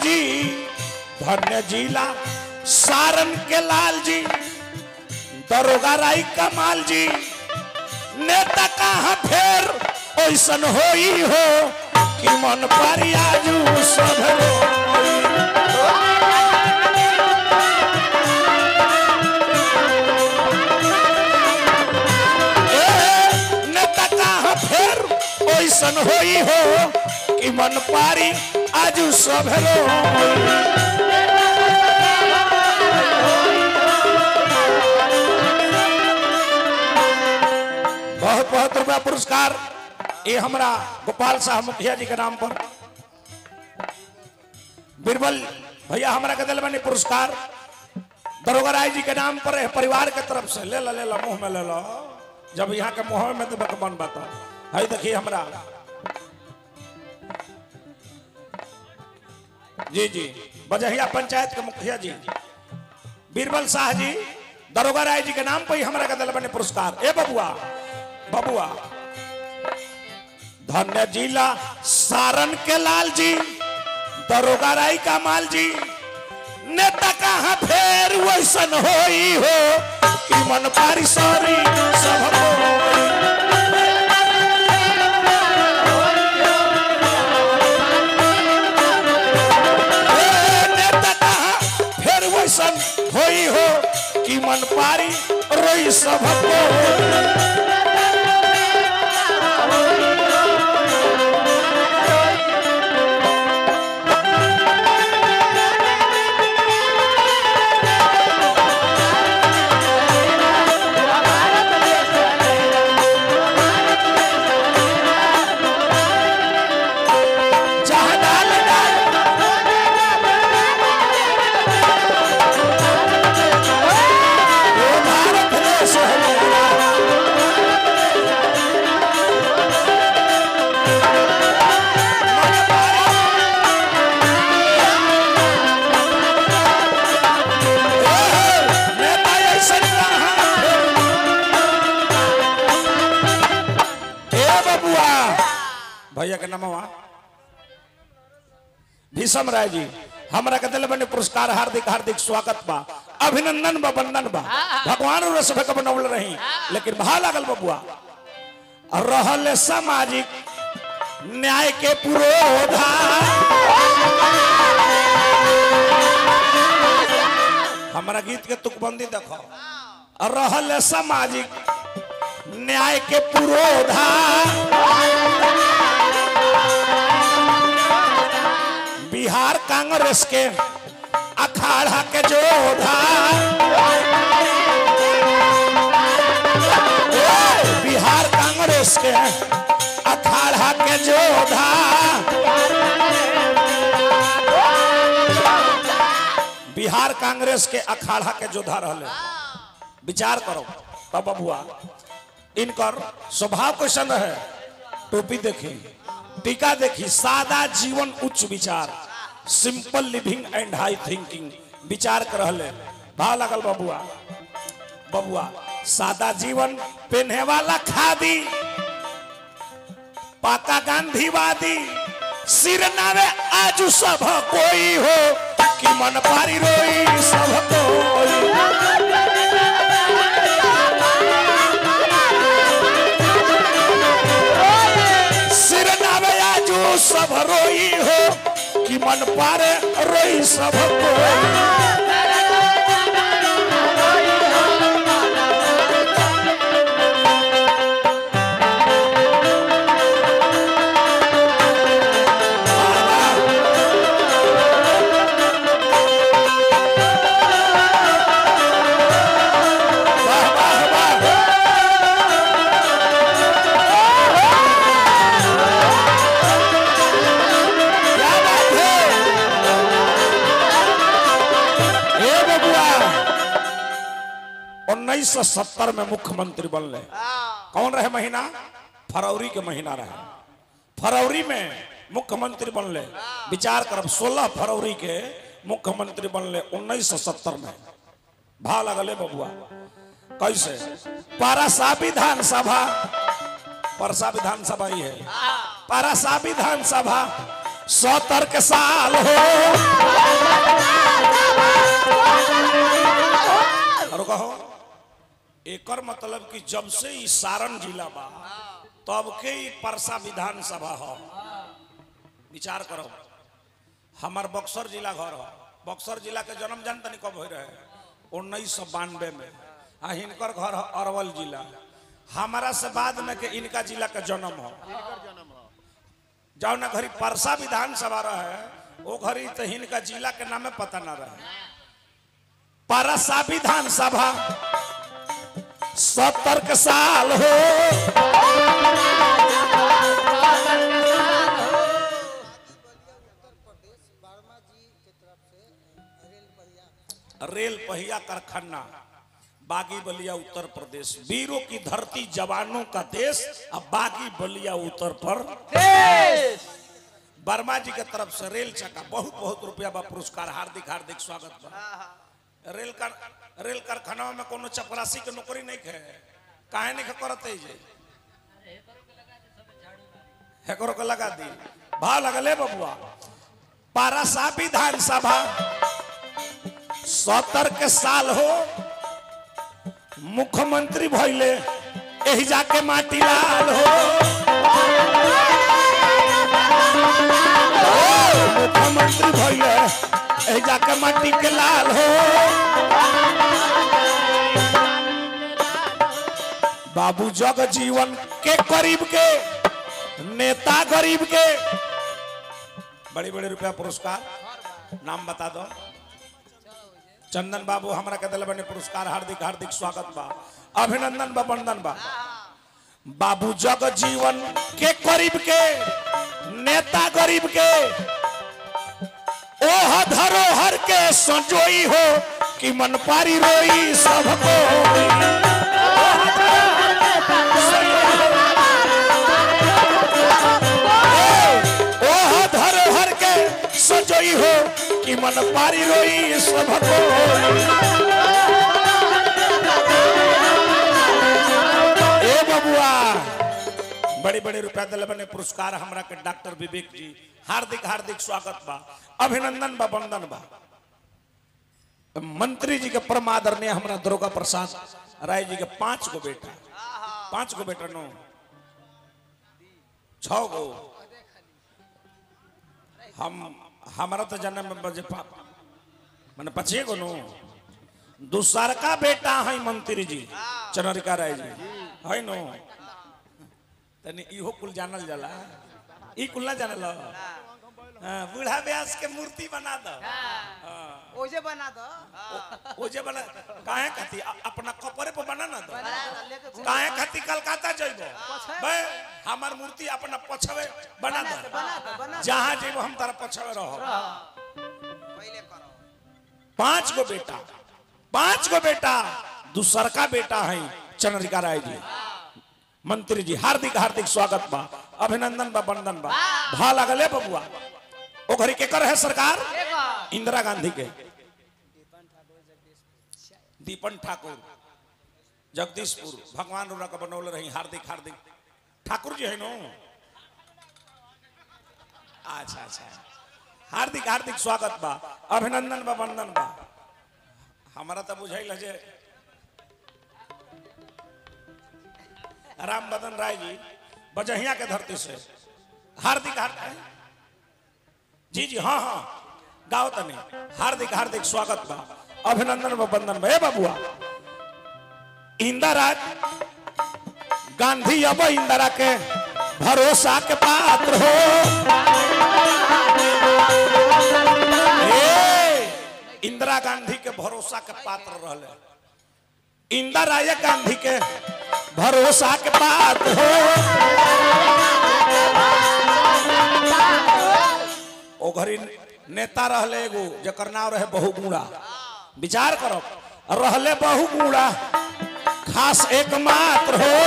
जी धन्य जिला सारन के लाल जी दरोगा राई कमाल जी नेता कहाँ फेर ऐसन होई हो कि मन परियाजू सब रोई। ए, नेता कहाँ फेर ऐसन होई हो कि मन पारी आजू सब रोई। बहुत बहुत रुपया पुरस्कार ये हमारा गोपाल साहब मुखिया जी के नाम पर बीरबल भैया हमारा के दिल बनी पुरस्कार दरोगा राय जी के नाम पर है परिवार के तरफ से ले ला ले ला मुंह में ले लो जब यहाँ के मुंह में तो बन बात है देखिए हमरा जी जी बजहिया पंचायत के मुखिया जी बीरबल शाह जी दरोगा राय जी के नाम पर ही हमारा का दिल बने पुरस्कार ए बबुआ बबुआ धन्य जिला सारन के लाल जी दरोगा राय का माल जी नेता कहाँ फेर वैसन होई हो कि मन पारी सॉरी सब होई। ए, नेता कहाँ फेर वैसन होई हो कि मन पारी रोई सब होई। जहाँ डाल डाल वो भारत देश है मेरा। नेता ऐसन कहाँ ए बबुआ भैया के नमवा भीषम राय जी हमरा के दिल बने पुरस्कार हार्दिक हार्दिक स्वागत बा अभिनंदन बा वंदन बा भगवान और सभे के बनौल रही लेकिन भा लागल बबुआ रहल सामाजिक न्याय के पुरोधा हमारा गीत के तुकबंदी देखो रहल सामाजिक न्याय के पुरोधा बिहार कांग्रेस के अखाड़ा के जोधा ए, बिहार कांग्रेस के अखाड़ा के जोधा बिहार कांग्रेस के अखाड़ा के जोधा रहले विचार करो तब बबुआ इनकर स्वभाव कैसन रहे टोपी देखी टीका देखी सादा जीवन उच्च विचार simple living and high thinking विचार कर रहले भाव लगल बबुआ बबुआ सादा जीवन पहने वाला खादी पाका गांधीवादी सिर नावे आज सब कोई हो कि मन पारी रोई सब कोई सिर नावे आजू सब रोई हो कि मन पारे रोई सब कोई वाह वाह वाह क्या बात है ए बबुआ उन्नीस सौ सत्तर में मुख्यमंत्री बनले कौन रहे महीना फरवरी के महीना रहे फरवरी में मुख्यमंत्री बनले विचार करब सोलह फरवरी के मुख्यमंत्री बनले उन्नीस सौ सत्तर में भाव लगले बबुआ कैसे पारासा विधानसभा परसा विधानसभा ही है परसा विधानसभा सत्तर के साल हो और कहो एकर मतलब कि जब से ई सारण जिला बा तब के ई परसा विधानसभा हो विचार करो हमार बक्सर जिला घर हो बक्सर जिला के जन्म जान तनी कब हो रहे उन्नीस सौ बानवे में आ हिनकर घर हो अरवल जिला हमारा से बाद में के इनका जिला का जन्म हो जाओ ना घरी परसा विधानसभा रहे वो घरी तो हिनका जिला के नामे पता ना रहे परसा विधानसभा सत्तर के साल हो रेल पहिया कारखाना बागी बलिया उत्तर प्रदेश वीरों की धरती जवानों का देश अब बागी बलिया उत्तर प्रदेश वर्मा जी के तरफ से रेल चक्का बहुत बहुत रुपया बा पुरस्कार हार्दिक हार्दिक स्वागत बा रेल कार रेल कारखाना में कोनो चपरासी के नौकरी नहीं है काहे नहीं करते जे हेकरो के लगा दी भाव लगले बबुआ पारासा विधानसभा सत्तर के साल हो मुख्यमंत्री भइले एही जाके माटी लाल हो मुख्यमंत्री भइले एही जाके माटी के लाल हो बाबू जग जीवन के करीब के नेता गरीब के बड़े बड़े रुपया पुरस्कार नाम बता दो चंदन बाबू हमरा के दिल बने पुरस्कार हार्दिक हार्दिक स्वागत बा अभिनंदन बा वंदन बा बाबू जग जीवन के करीब के नेता गरीब के ओह धरोहर के संजोई हो कि मन पारी रोई सबको ओह धरोहर के संजोई हो कि मन पारी रोई सबको ए बबुआ बड़े बड़े रुपया दिल बने पुरस्कार हमरा के डॉक्टर विवेक जी हार्दिक हार्दिक स्वागत बा अभिनंदन बा वंदन बा मंत्री जी के परम आदरणीय हमरा दुर्गा प्रसाद राय जी के पांच गो बेटा पांच गो बेटा नो छ गो हम हमारा तो जन्म में बजे पा मैंने पचे गो नो दूसर का बेटा है मंत्री जी चनरिका राय जी है नो तनी इहो कुल जानल जाला ई कुल ना जानल हाँ, बूढ़ा व्यास के मूर्ति बना दो ओजे बना दो ओ जे बना काहे खाती अ- अपना कपड़े पर बना ना दो बना दो लेके घूम काहे खाती कलकत्ता जइबो पछे? बे हमार मूर्ति अपना पछवे बना बना दो दो बना दो बना दो जहां जइबो हम तारा पछवे रहो पहले करो पांच गो बेटा पांच गो बेटा दूसर का बेटा है चंद्रिका राय जी मंत्री जी हार्दिक हार्दिक स्वागत बा अभिनंदन बा वंदन बा भा लगले बबुआ ओ घरी के कर है सरकार देखो इंदिरा गांधी के दीपन ठाकुर जगदीशपुर भगवान रूरा का बनौले रही हार्दिक हार्दिक ठाकुर जी है नो अच्छा अच्छा हार्दिक हार्दिक स्वागत बा अभिनंदन बा वंदन बा हमारा तो बुझाइल है जे राम बदन राय जी बजहिया के धरती से हार्दिक हार्दिक जी जी हाँ हाँ गाओ तने हार्दिक हार्दिक स्वागत बा अभिनंदन बा वंदन बा ए बाबुआ इंदिरा गांधी अब इंदिरा के भरोसा के पात्र हो ए, इंदिरा गांधी के भरोसा के पात्र रहले इंदिरा ये गांधी के भरोसा के पात्र हो ओ घरी नेता रहले एगो जकर नाम रहे बहुगुणा विचार करो रहले बहुगुणा खास एकमात्र हो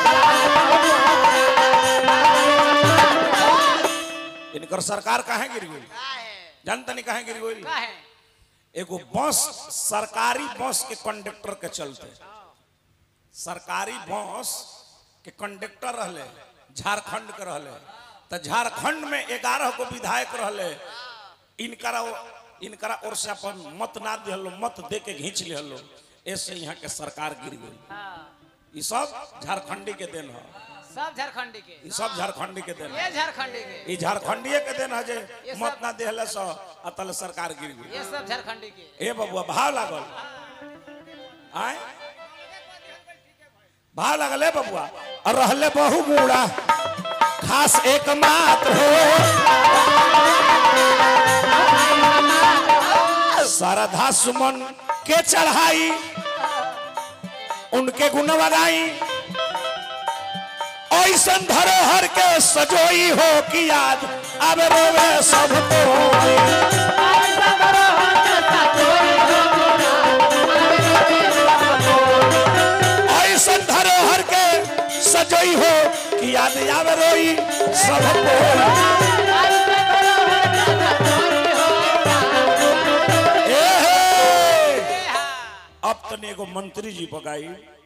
इनकर सरकार काहे गिर गई जानता नहीं काहे गिर गई का है एगो बस सरकारी बस के कंडक्टर के चलते सरकारी बस के कंडक्टर रहले झारखंड के रहले तो झारखंड में ग्यारह को विधायक रहले इनकरा इनकरा ओर से अपन मत ना दिहलो मत दे के घींच लिहलो ऐसे यहाँ के सरकार गिर गई हाँ ये सब झारखंडी के देन है सब झारखंडी के ये सब झारखंडी के देन है ये झारखंडी के ये झारखंडीय के देन है जे ये सब- मत ना दिहले सो अतल सरकार गिर गई ये सब झारखंडी के ए बबुआ भाव लागल आय भाव लागल ए बबुआ और रहले बहु बूढ़ा खास एकमात्र हो श्रद्धा सुमन के चढ़ाई उनके गुण लगाई ऐसन धरोहर के सजोई हो कि याद अब रोवे सब कोई ऐसन धरोहर के सजोई हो कि याद आवे रोई सब ए हे! अब तने एगो मंत्री जी बगाई